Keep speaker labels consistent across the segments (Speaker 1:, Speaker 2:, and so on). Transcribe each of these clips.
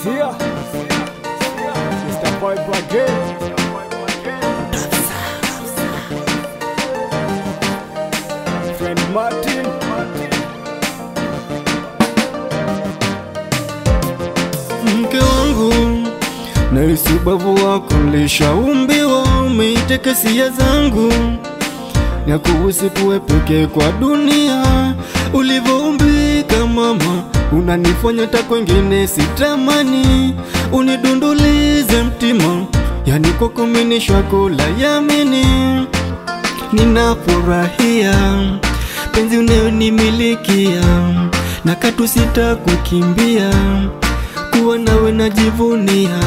Speaker 1: Sia, Mr. Vibe again. Friend Martin.
Speaker 2: mke wangu nahisi ubavu wako lishaumbiwa, umeiteka hisia zangu na kuhusi kuwe peke kwa dunia. Ulivyoumbika mama, unanifanya hata kwengine sitamani, unidundulize mtima, yani kwako mimi nishako la yamini, ninafurahia penzi unayonimilikia na katu sitakukimbia kuwa nawe najivunia,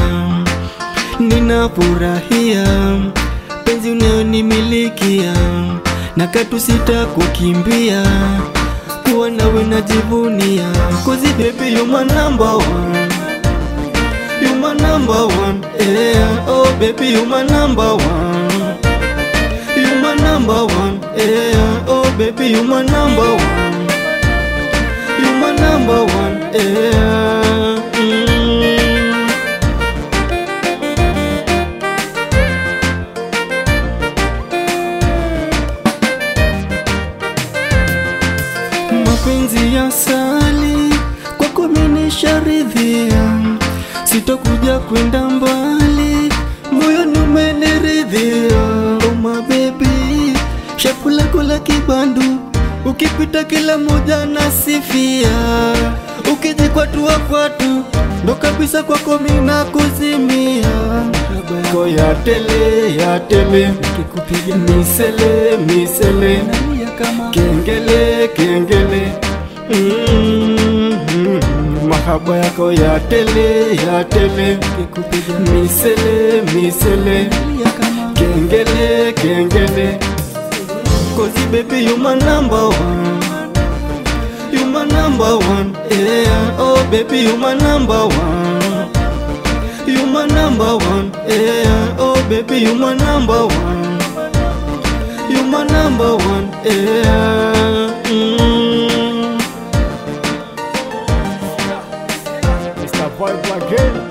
Speaker 2: ninafurahia penzi unayonimilikia na katu sitakukimbia kuwa nawe najivunia, cause baby you my number one, you my number one, yeah, oh baby you my number one, you my number one, yeah, oh baby you my number one, you my number one, yeah. Mm. mapenzi ya sali kwako mimi nisharidhia, sitokuja kwenda mbali, moyoni umeniridhia. Oh my baby, shapu lako la kibandu, ukipita kila moja nasifia, ukija kwatu wa kwatu ndo kabisa kwako mimi nakuzimia. Ko ya tele ya tele, nikikupiga misele misele kengele kengele mm, mahaba yako ya tele ya tele misele misele kengele kengele Cause baby you my number one You my number one yeah Oh baby you my number one You my number one yeah Oh baby you my number one you my number one, yeah. Mm.
Speaker 1: Mr. Vibe again.